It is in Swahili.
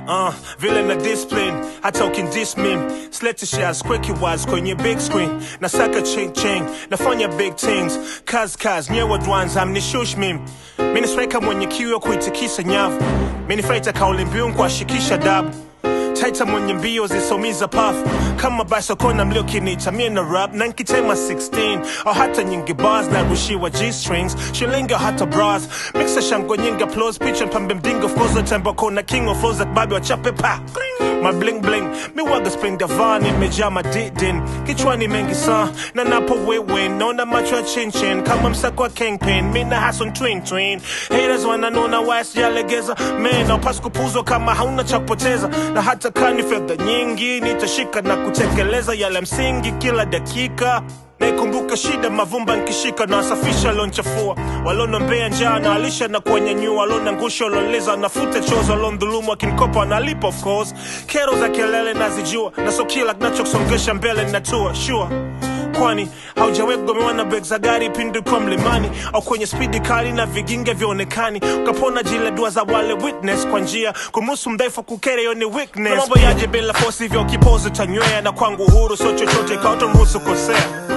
uh, vile na discipline hata ukindis mim slete shares quick wise kwenye big screen nasaka ching ching nafanya big things kaz kaz nyewe dwanza mnishush mim mini striker mwenye kiu ya kuitikisa nyavu mini fighter kauli mbiu kuashikisha dabu taita mwenye mbio zisomiza pafu kama basokona mliokinita mie na rap na nkitema 16 au hata nyingi bars na rushiwa g-strings shilinga hata bras mixa shango nyingi applause picha mpambe mdingo of course tembo kona king of flows babi wachape pa my bling bling mi waga spring davani imejaa madidin kichwani mengi saa na napo wewe naona macho ya chinchin kama msako wa kingpin mi na hason twin twin haters wananona waya sijalegeza man aupasi kupuzwa kama hauna cha kupoteza na hata kani fedha nyingi nitashika na kutekeleza yale msingi kila dakika naikumbuka shida mavumba nkishika na wasafisha lonchafua walonombea njaa na alisha na kuwanyanyua walona ngusha waloleza nafuta chozo walondhulumu akinkopa wanalipa of course kero za kelele nazijua na so kila kinachosongesha mbele natua sure kwani haujawahi kugomewa na beg za gari pindi kwa mlimani au kwenye spidi kali na viginge vyaonekani ukapona jile dua za wale witness kwa njia kumruhusu mdhaifu kukere hiyo ni weakness Na mambo yaje bila fosi hivyo kipozo tanywea na kwangu uhuru sio chochote ikawa utamruhusu kosea